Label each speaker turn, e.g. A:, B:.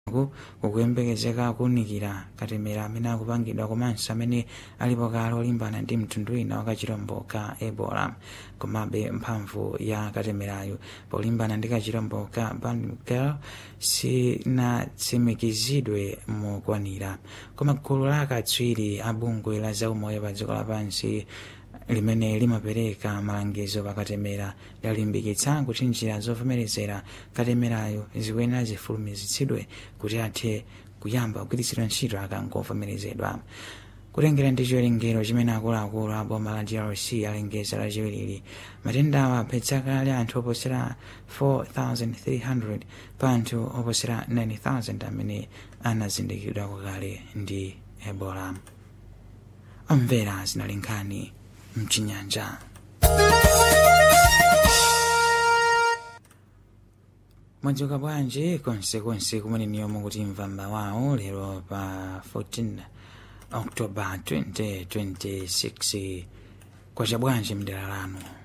A: kukuyembekezeka kuwunikira katemera amene akupangidwa komanso amene alipo kale olimbana ndi mtundu wina wa kachirombo ka ebola komabe mphamvu ya katemerayo polimbana ndi kachirombo ka bandgirl sinatsimikizidwe mokwanira koma gulu la akatswiri a bungwe la zaumoyo pa dziko lapansi limene limapereka malangizo pakatemera lalimbikitsa kuti njira zovomerezera katemerayo zikuyenera zifulumizitsidwe kuti athe kuyamba kugwiritsidwa ntchito akangovomerezedwa kutengera ndi chiwerengero chimene akuluakulu a boma la drc alengeza lachiwiri matendawa aphetsa kale anthu oposera 4300 pa anthu oposera 9000 amene anazindikidwa kale ndi ebola omvera zinali nkhani mchinyanja mwadzuka bwanji konsekonse kumene niyomo kuti mvamba wawo lero pa 14 october 2026 kwacha bwanji mdera lanu